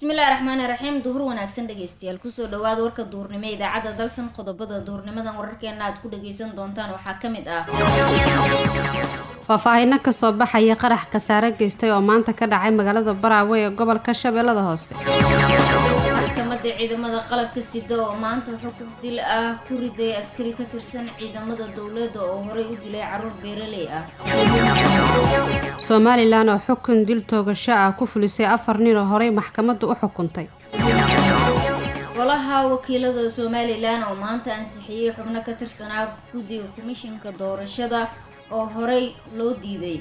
bismillahi raxmaani raxiim duhur wanaagsan dhegeystayaal kusoo dhawaada warka duhurnimo ee idaacadda dalsan qodobada duhurnimadan wararkeena aad ku dhageysan doontaan waxaa ka mid ah faahfaahino kasoo baxaya qarax kasaare geystay oo maanta ka dhacay magaalada baraawe ee gobolka shabeellada hoose maxkamadda ciidamada qalabka sida oo maanta xukun dil ah ku riday askari ka tirsan ciidamada dowladda oo horey u dilay caruur beeraley ah somalilan oo xukun dil toogasho ah ku fulisay afar nin oo horey maxkamaddu u xukuntay golaha wakiilada somalilan oo maanta ansixiyey xubno ka tirsanaa guddiga komishinka doorashada oo horey loo diiday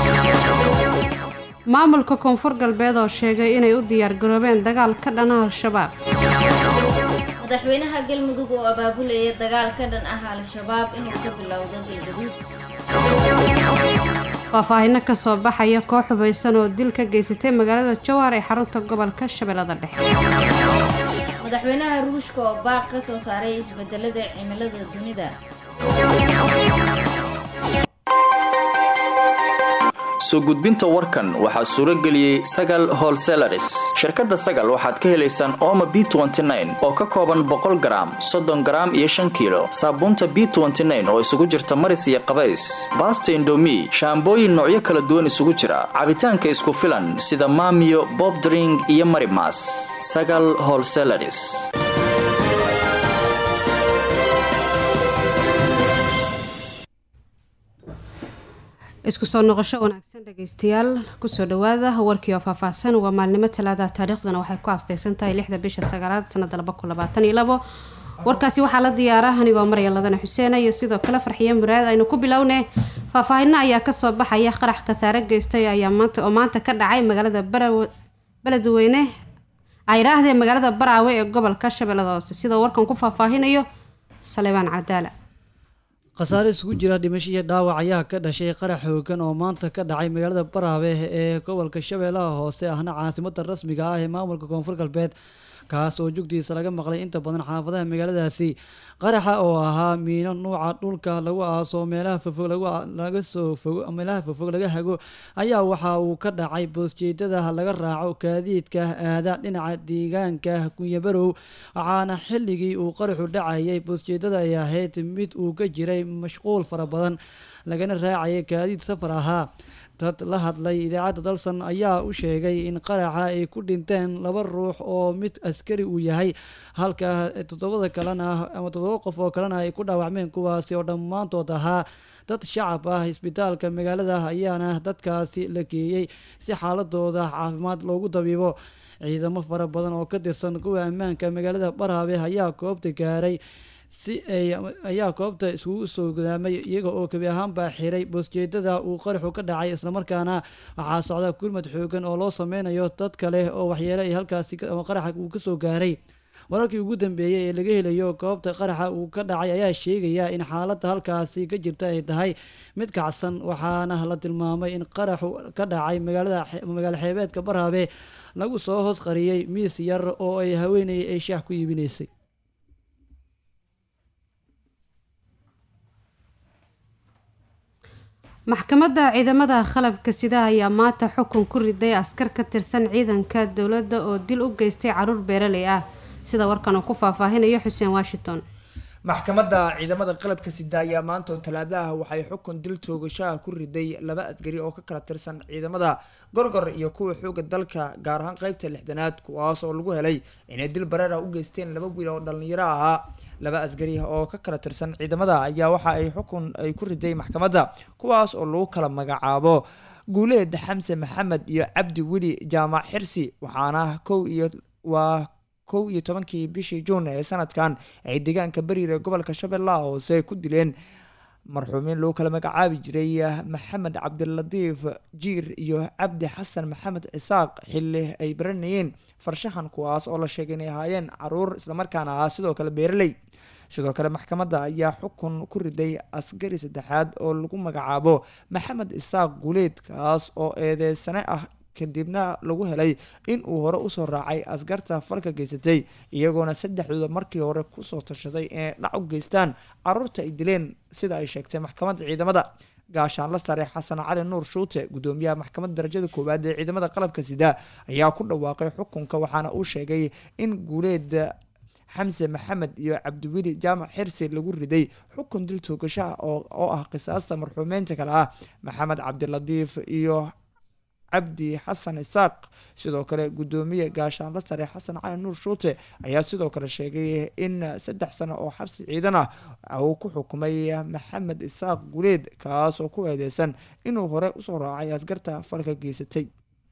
maamulka koonfur galbeed oo sheegay inay u diyaargaroobeen dagaal ka dhana al-shabaab madaxweynaha galmudug oo abaabulaya dagaal ka dhan ah al-shabaab inuu ka bilowdo galgaduud faahfaahino kasoo baxaya koox hubaysan oo dil ka geysatay magaalada jowhar ee xarunta gobolka shabeellada dhexe madaxweynaha ruushka oo baaq ka soo saaray isbedelada cimilada dunida soo gudbinta warkan waxaa suuro geliyey sagal holselaris shirkadda sagal waxaad ka helaysaan ooma b oo ka kooban boqol garaam soddon garaam iyo shan kiilo saabuunta b oo isugu jirta maris iyo qabays baasta indomi shaambooyin noocyo kala duwan isugu jira cabitaanka isku filan sida maamiyo bobdring iyo marimas sagal holselaris isku soo noqosho wanaagsan dhegeystayaal kusoo dhawaada warkii oo faahfaahsan waa maalnimo talaada taariikhdana waxay ku asteysan tahay lixda bisha sagaalaad sanada laba kun labaatan iyo labo warkaasi waxaa la diyaara anigoo marya ladana xuseena iyo sidoo kale farxiyo muraad aynu ku bilowne faahfaahino ayaa kasoo baxaya qarax kasaare geystay ayaa maanta oo maanta ka dhacay magaalada beledweyne ayraahdee magaalada baraawe ee gobolka shabeellada hoose sidoo warkan ku faahfaahinayo salebaan cadaala khasaare isugu jira dhimasho iyo dhaawac ayaa ka dhashay qarax xoogan oo maanta ka dhacay magaalada baraabe ee gobolka shabeellaha hoose ahna caasimada rasmiga ah ee maamulka koonfur galbeed kaas oo jugdiisa laga maqlay inta badan xaafadaha magaaladaasi qaraxa oo ahaa miino nuuca dhulka lagu aaso meelaha fofog laga soo fogo meelaha fofog laga hago ayaa waxa uu ka dhacay boosjeedada laga raaco gaadiidka aada dhinaca deegaanka kunyabarow waxaana xilligii uu qaraxu dhacayay boosjeedada ay ahayd mid uu ka jiray mashquul fara badan lagana raacayay gaadiid safar ahaa dad la hadlay idaacadda dalsan ayaa u sheegay in qaraxa ay ku dhinteen laba ruux oo mid askari uu yahay halka toddobada kalena ama toddoba qof oo kalena ay ku dhaawacmeen kuwaasi oo dhammaantood ahaa dad shacab ah isbitaalka magaalada ayaana dadkaasi la geeyey si xaaladooda caafimaad loogu dabiibo ciidamo fara badan oo ka tirsan kuwa ammaanka magaalada baraabe ayaa goobta gaaray si ay ayaa goobta iskugu soo gudaamay iyaga oo kebi ahaanbaa xiray boosjeedada uu qaraxu ka dhacay islamarkaana waxaa socda gurmad xoogan oo loo sameynayo dad kale oo waxyeele ay halkaasi ama qaraxa uu kasoo gaaray wararkii ugu dambeeyey ee laga helayo goobta qaraxa uu ka dhacay ayaa sheegaya in xaaladda halkaasi ka jirta ay tahay mid kacsan waxaana la tilmaamay in qaraxu ka dhacay magaalada magaalo xeebeedka baraabe lagu soo hoos qariyey miis yar oo ay haweeney ay shaah ku iibinaysay maxkamadda ciidamada qalabka sida ayaa maanta xukun ku riday askar ka tirsan ciidanka dowladda oo dil u geystay caruur beeraley ah sida warkan uu ku faahfaahinayo xuseen washington maxkamadda ciidamada qalabka sida ayaa maanta oo talaadaha waxay xukun dil toogashaha ku riday laba askari oo ka kala tirsan ciidamada gorgor iyo kuwa xooga dalka gaar ahaan qeybta lixdanaad kuwaas oo lagu helay inay dil bareer ah u geysteen laba wiil oo dhalinyaro ahaa laba askari oo ka kala tirsan ciidamada ayaa waxa ay xukun ay ku riday maxkamadda kuwaas oo lagu kala magacaabo guuleed xamse maxamed iyo cabdi weli jaamac xirsi waxaana kow iyo waa kow iyo tobankii bishii juun ee sanadkan ay deegaanka bariir ee gobolka shabeellaha hoose ku dileen marxuumiin lagu kala magacaabi jiray maxamed cabdilatiif jiir iyo cabdi xasan maxamed cisaaq xilli ay baranayeen farshaxan kuwaas oo la sheegay inay ahaayeen caruur islamarkaana ahaa sidoo kale beeraley sidoo kale maxkamadda ayaa xukun ku riday askari saddexaad oo lagu magacaabo maxamed isaaq guuleed kaas oo eedeysane ah kadibna lagu helay in uu hore usoo raacay askarta falka geysatay iyagoona saddexdooda markii hore kusoo tashaday inay dhac u geystaan caruurta ay dileen sida ay sheegtay maxkamadda ciidamada gaashaanla sare xasan cali nuur shuute gudoomiyaha maxkamadda darajada koowaad ee ciidamada qalabka sida ayaa ku dhawaaqay xukunka waxaana uu sheegay in guuleed xamse maxamed iyo cabdiweli jaamac xirsi lagu riday xukun dil toogasho ah oo ah qisaasta marxuumeynta kale ah maxamed cabdilatiif iyo cabdi xasan isaaq sidoo kale gudoomiye gaashaanla sare xasan cali nuur shuute ayaa sidoo kale sheegay in saddex sano oo xabsi ciidan ah uu ku xukumay maxamed isaaq guleed kaas oo ku eedeysan inuu hore usoo raacay askarta falka geysatay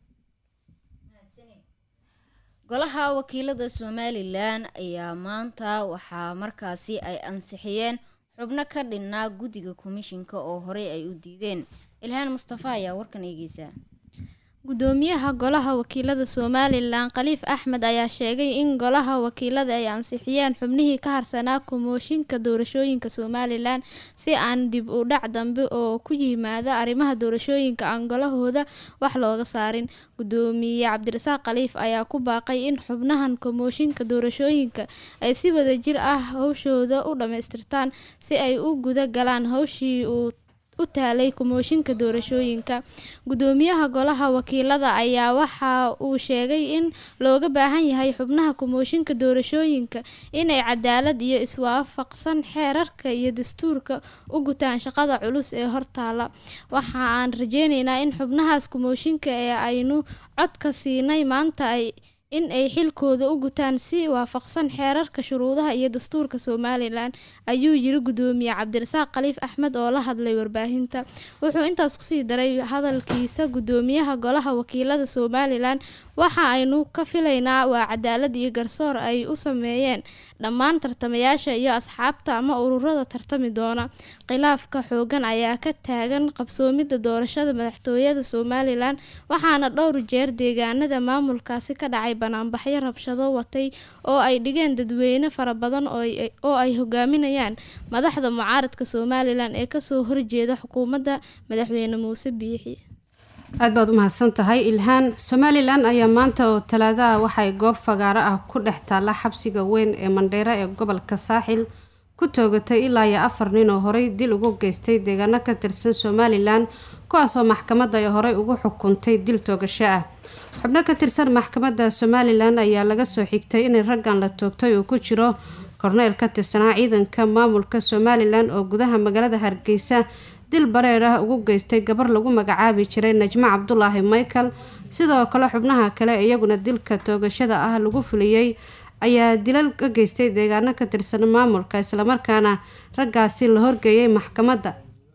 golaha wakiilada somalilan ayaa maanta waxaa markaasi ay ansixiyeen xubno ka dhinnaa guddiga komishinka oo horey ay u diideen ilhaan mustafa ayaa warkan eegeysa gudoomiyaha golaha wakiilada somalilan khaliif axmed ayaa sheegay in golaha wakiilada ay ansixiyeen xubnihii ka harsanaa kumooshinka doorashooyinka somalilan si aan dib u dhac dambe oo ku yimaada arrimaha doorashooyinka aan golahooda wax looga saarin gudoomiye cabdirasaaq khaliif ayaa ku baaqay in xubnahan kumooshinka doorashooyinka ay si wadajir ah howshooda u dhammaystirtaan si ay u guda galaan howshii uu u taalay kumooshinka doorashooyinka gudoomiyaha golaha wakiilada ayaa waxa uu sheegay in looga baahan yahay xubnaha kumooshinka doorashooyinka inay cadaalad iyo iswaafaqsan xeerarka iyo dastuurka u gutaan shaqada culus ee hortaala waxa aan rajeyneynaa in xubnahaas kumooshinka ee aynu codka siinay maanta ay in ay xilkooda u gutaan si waafaqsan xeerarka shuruudaha iyo dastuurka somalilan ayuu yiri gudoomiye cabdirasaaq khaliif axmed oo la hadlay warbaahinta wuxuu intaas kusii daray hadalkiisa gudoomiyaha golaha wakiilada somalilan waxa aynu ka filaynaa waa cadaalad iyo garsoor ay u sameeyeen dhammaan tartamayaasha iyo asxaabta ama ururada tartami doona khilaafka xoogan ayaa ka taagan qabsoomidda doorashada madaxtooyada somalilan waxaana dhowr jeer deegaanada maamulkaasi ka dhacay banaanbaxyo rabshado watay oo ay dhigeen dadweyne fara badan oo ay hogaaminayaan madaxda mucaaradka somalilan ee kasoo horjeeda xukuumadda madaxweyne muuse biixi aad baad u mahadsan tahay ilhaan somalilan ayaa maanta oo talaadaha waxay goob fagaaro ah ku dhex taalla xabsiga weyn ee mandheero ee gobolka saaxil ku toogatay ilaa iyo afar nin oo horey dil ugu geystay deegaano ka tirsan somalilan kuwaasoo maxkamadda ay horey ugu xukuntay dil toogasho ah xubno ka tirsan maxkamadda somalilan ayaa laga soo xigtay in raggan la toogtay uu ku jiro korneyl ka tirsanaa ciidanka maamulka somalilan oo gudaha magaalada hargeysa dil bareer ah ugu geystay gabar lagu magacaabi jiray najmo cabdulaahi michael sidoo kale xubnaha kale iyaguna dilka toogashada ah lagu fuliyey ayaa dilal ka geystay deegaano ka tirsan maamulka islamarkaana raggaasi la horgeeyay maxkamadda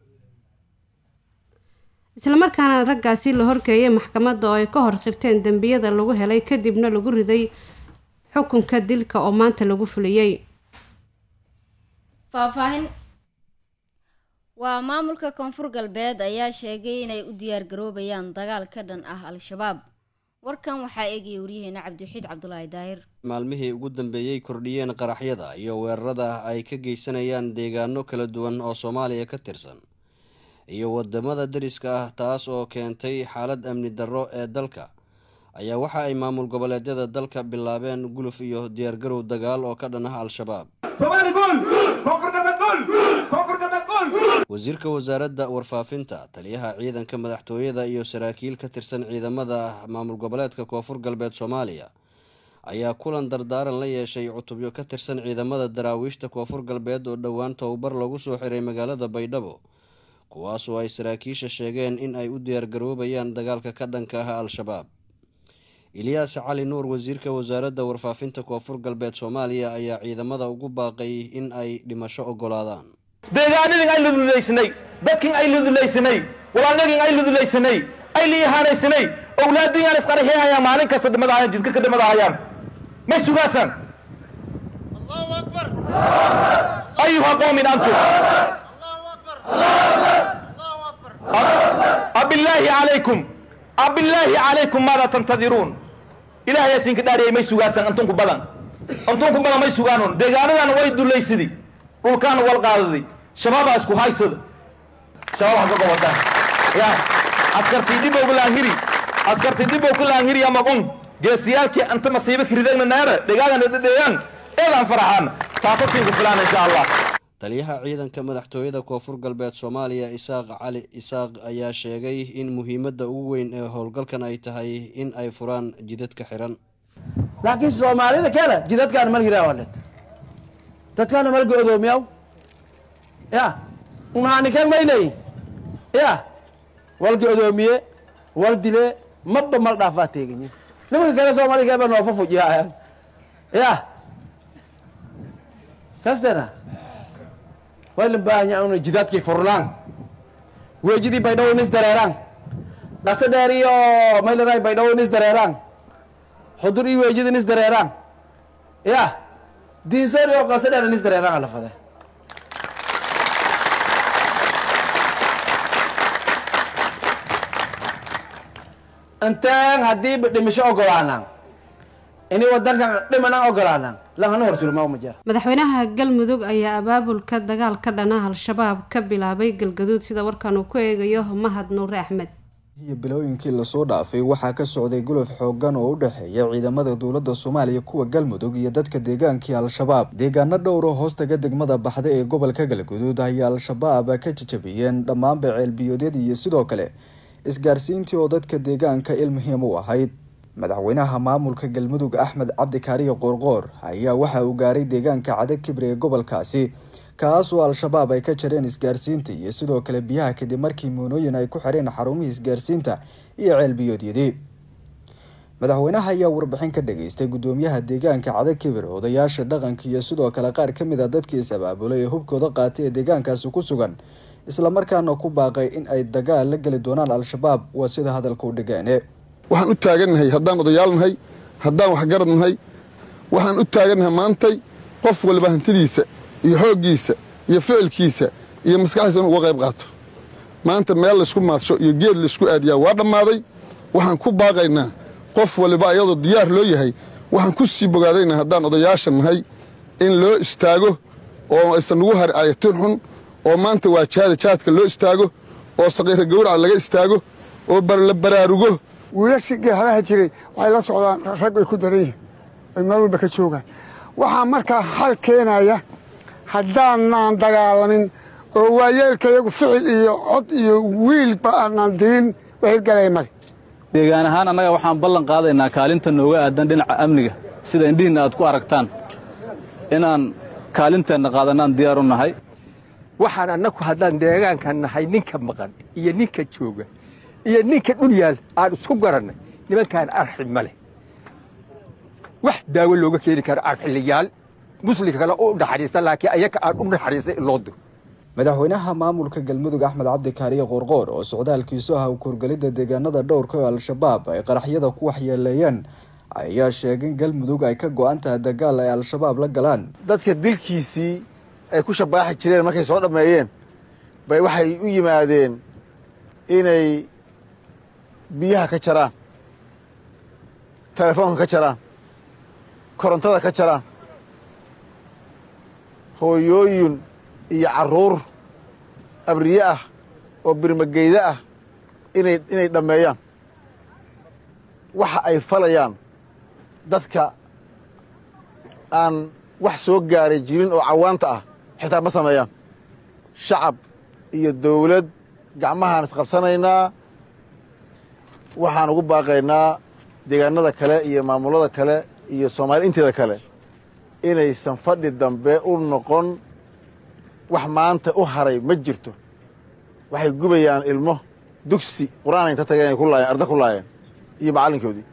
islamarkaana raggaasi la horgeeyay maxkamadda oo ay ka hor qirteen dembiyada lagu helay kadibna lagu riday xukunka dilka oo maanta lagu fuliyey faahfaahin waa maamulka koonfur galbeed ayaa sheegay inay u diyaargaroobayaan dagaal ka dhan ah al-shabaab warkan waxaa eegaya waryaheena cabdiwaxiid cabdulaahi daahir maalmihii ugu dambeeyey kordhiyeen qaraxyada iyo weerarada ay ka geysanayaan deegaano kala duwan oo soomaaliya ka tirsan iyo wadamada dariska ah taas oo keentay xaalad amni darro ee dalka ayaa waxa ay maamul goboleedyada dalka bilaabeen guluf iyo diyaargarow dagaal oo ka dhan ah al-shabaab wasiirka wasaaradda warfaafinta taliyaha ciidanka madaxtooyada iyo saraakiil ka tirsan ciidamada maamul goboleedka koonfur galbeed soomaaliya ayaa kulan dardaaran la yeeshay cutubyo ka tirsan ciidamada daraawiishta koonfur galbeed oo dhowaan tababar lagu soo xiray magaalada baydhabo kuwaasoo ay saraakiisha sheegeen in ay u diyaargaroobayaan dagaalka ka dhanka ah al-shabaab ilyaas cali nuur wasiirka wasaaradda warfaafinta koonfur galbeed soomaaliya ayaa ciidamada ugu baaqay in ay dhimasho ogolaadaan deegaanadin ay ludulaysnay dadkin ay ludulaysnay walaalnagin ay ludulaysnay ay liihaanaysanay owlaadingaan isqarxiyahayaan maalin kasta dhimadahayaan jidka ka dhimadahayaan may sugaasaan ayuha qoomin antum abillaahi calaykum abillaahi calaykum maada tantadiruun ilahay asinka dhaariyay may sugaasaan antunku badan antunku badan may sugaanon deegaanadan way dulaysidi dhulkaana wal qaadaday shabaabaa isku haysada shabaab ha ka gobotaan ya askartii dhibow kalaanhiri askartii dhibow kalaanhiri amaqon geesiyaalkii anta masiibo kiridagna naara dhegaagana dhedheeyaan eedaan faraxaan taasa siinka filaan insha allah taliyaha ciidanka madaxtooyada koonfur galbeed soomaaliya isaaq cali isaaq ayaa sheegay in muhiimadda ugu weyn ee howlgalkan ay tahay in ay furaan jidadka xiran laakiin soomaalida kale jidadkaan mal hiraawalet dadkaana mal go'doomiyaw ya unaanikan mayley ya wal go'doomiye wal dile mabba mal dhaafaa teeganyi nimanka kale soomaalida kale ba noofa fujiyaa ya kastena waylan baahanya una jidadkii furnaan weejidii baydhawo nis dareeraan dhase dheer iyo maylaray baydhawo nis dareeraan xudur iyo weejida nis dareeraan ya diinsoor iyo qase dheer nis dareeraan alafade inteen haddiiba dhimisho ogolaanaan ini wadankan dhimanan ogolaanaan lahana horsulma uma jira madaxweynaha galmudug ayaa abaabulka dagaal ka dhana al-shabaab ka bilaabay galgaduud sida warkan uu ku eegayo mahad nuure axmed iyo bilooyinkii lasoo dhaafay waxaa ka socday guluf xoogan oo u dhexeeya ciidamada dowladda soomaaliya kuwa galmudug iyo dadka deegaankii al-shabaab deegaano dhowro hoostaga degmada baxda ee gobolka galguduud ayay al-shabaab ka jajabiyeen dhammaanba ceelbiyoodyadii iyo sidoo kale isgaarsiintii oo dadka deegaanka il muhiim u ahayd madaxweynaha maamulka galmudug axmed cabdi kaariyo qoorqoor ayaa waxa uu gaaray deegaanka cada kibre ee gobolkaasi kaasoo al-shabaab ay ka jareen isgaarsiinta iyo sidoo kale biyaha kadib markii muunooyin ay ku xireen xarumihii isgaarsiinta iyo ceelbiyoodyadii madaxweynaha ayaa warbixin ka dhageystay gudoomiyaha deegaanka cada kibir odayaasha dhaqanka iyo sidoo kale qaar ka mid a dadkii is-abaabulay ee hubkooda qaatay ee deegaankaasi ku sugan islamarkaana ku baaqay in ay dagaal la geli doonaan al-shabaab waa sida hadalka u dhigaane waxaan u taagannahay haddaan odayaal nahay haddaan waxgarad nahay waxaan u taagannahay maantay qof waliba hantidiisa iyo xooggiisa iyo ficilkiisa iyo maskaxdiisa inuu uga qayb qaato maanta meel laysku maadsho iyo geed laysku aadiyaa waa dhammaaday waxaan ku baaqaynaa qof waliba ayadoo diyaar loo yahay waxaan ku sii bogaadaynaa haddaan odayaasha nahay in loo istaago oo aysan nagu hari ayatin xun oo maanta waa jaada jaadka loo istaago oo saqiira gawraca laga istaago oo la baraarugo wiilashii geehadaha jiray waxay la socdaan rag ay ku daran yihiin ay meel walba ka joogaan waxaa markaa xal keenaya haddaanaan dagaalamin oo waayeelka iyagu ficil iyo cod iyo wiilba aanaan dirin wax hirgalaya male deegaan ahaan annaga waxaan ballan qaadaynaa kaalinta nooga aadan dhinaca amniga sida indhihiinna aad ku aragtaan inaan kaalinteenna qaadanaan diyaar u nahay waxaan annagu haddaan deegaanka nahay ninka maqan iyo ninka jooga iyo ninka dhul yaal aan isku garannay nimankaan arxi ma leh wax daawo looga keeni karo arxiliyaal muslimka kale u naxariista laakiin ayaga aan u naxariistay in loo diro madaxweynaha maamulka galmudug axmed cabdi kaariye qoorqoor oo socdaalkiisu ah kuurgelidda deegaanada dhowrka oo al-shabaab ay qaraxyada ku waxyeeleeyeen ayaa sheegay in galmudug ay ka go-an tahay dagaal ay al-shabaab la galaan dadka dilkiisii ay ku shabaaxi jireen markay soo dhammeeyeen bay waxay u yimaadeen inay biyaha ka jaraan telefoonka ka jaraan korontada ka jaraan hooyooyin iyo carruur abriye ah oo birmageyda ah inay inay dhammeeyaan waxa ay falayaan dadka aan wax soo gaaray jirin oo cawaanta ah xitaa ma sameeyaan shacab iyo dawlad gacmahaan isqabsanaynaa waxaan ugu baaqaynaa deegaanada kale iyo maamulada kale iyo soomaalida inteeda kale inaysan fadhi dambe u noqon wax maanta u haray ma jirto waxay gubayaan ilmo dugsi qur-aan inta tageen ay ku laayeen arda ku laayeen iyo macallinkoodii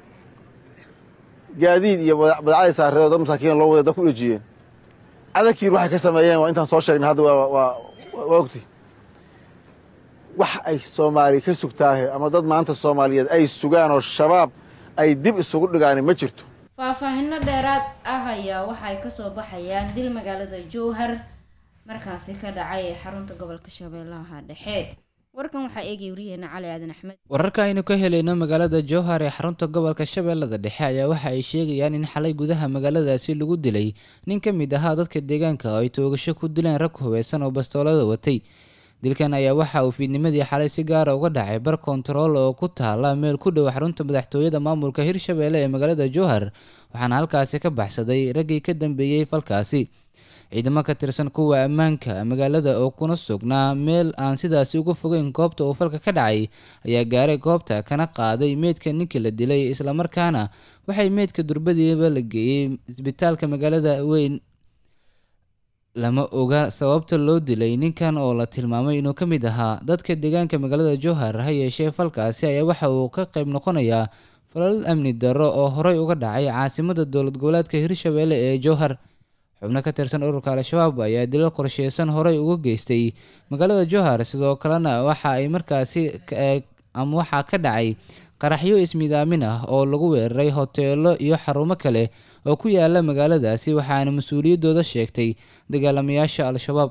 gaadiid iyo badacday saareedoo dad masaakiin loo wada dad ku dhejiyeen cadalkiin waxay ka sameeyeen waa intaan soo sheegnay hadda waa waa waa ogti wax ay soomaali ka sugtaahe ama dad maanta soomaaliyeed ay sugaan oo shabaab ay dib isugu dhigaani ma jirto faahfaahino dheeraad ah ayaa waxay kasoo baxayaan dil magaalada jowhar markaasi ka dhacay ee xarunta gobolka shabeellaha dhexe warkan waxaa eegaya wariyaheena cali aadan axmed wararka aynu ka helayno magaalada jowhar ee xarunta gobolka shabeellada dhexe ayaa waxa ay sheegayaan in xalay gudaha magaaladaasi lagu dilay nin ka mid ahaa dadka deegaanka oo ay toogasho ku dileen rag hubeysan oo bastoolada watay dilkan ayaa waxa uu fiidnimadii xalay si gaara uga dhacay bar kontarool oo ku taala meel ku dhow xarunta madaxtooyada maamulka hirshabeelle ee magaalada jowhar waxaana halkaasi ka baxsaday raggii ka dambeeyey falkaasi ciidamo ka tirsan kuwa ammaanka magaalada oo kuna sugnaa meel aan sidaasi uga fogeyn goobta uu falka ka dhacay ayaa gaaray goobta kana qaaday meydka ninkii la dilay islamarkaana waxay meydka durbadiiba la geeyey isbitaalka magaalada weyn lama oga sababta loo dilay ninkan oo la tilmaamay inuu ka mid ahaa dadka deegaanka magaalada jowhar ha yeeshee falkaasi ayaa waxa uu ka qayb noqonayaa falal amni darro oo horey uga dhacay caasimada dowlad goboleedka hirshabeelle ee jowhar xubno ka tirsan ururka al-shabaab ayaa dilal qorsheysan horey uga geystay magaalada jowhar sidoo kalena waxa ay markaasi ama waxaa ka dhacay qaraxyo ismidaamin ah oo lagu weeraray hoteelo iyo xarumo kale oo ku yaala magaaladaasi waxaana mas-uuliyaddooda sheegtay dagaalamayaasha al-shabaab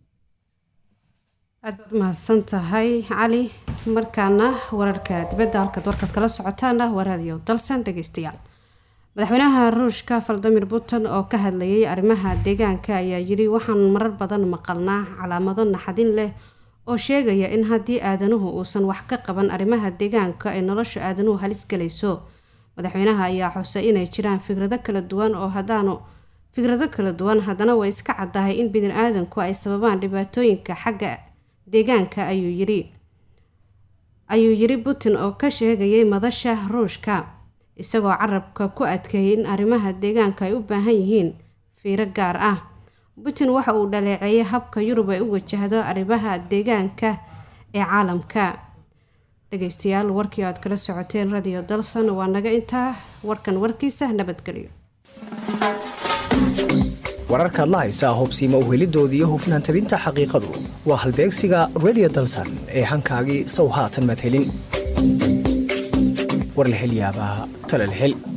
aad baad umahadsan tahay cali markaana wararka dibadda halkaad warkaad kala socotaana waa raadiyo dalsan dhegeystayaal madaxweynaha ruushka valdimir putin oo ka hadlayay arrimaha deegaanka ayaa yiri waxaan marar badan maqalnaa calaamado naxadin leh oo sheegaya in haddii aadanuhu uusan wax ka qaban arrimaha deegaanka ay nolosha aadanuhu halis galayso madaxweynaha ayaa xusay inay jiraan fikrado kala duwan oo haddaanu fikrado kala duwan haddana way iska caddahay in bini aadanku ay sababaan dhibaatooyinka xagga deegaanka ayuu yiri ayuu yiri putin oo ka sheegayay madasha ruushka isagoo carabka ku adkeeyay in arrimaha deegaanka ay u baahan yihiin fiiro gaar ah putin waxa uu dhaleeceeyay habka yurub ay u wajahdo arrimaha deegaanka ee caalamka dhegeystayaal warkii aad kala socoteen radio dalson waa naga intaa warkan warkiisa nabadgelyo wararkaad la haysaa hubsiima uhelidooda iyo hufnaan tabinta xaqiiqadu waa halbeegsiga radio dalsan ee hankaagii sow haatan madhelin war la hel yaabaa tale la hel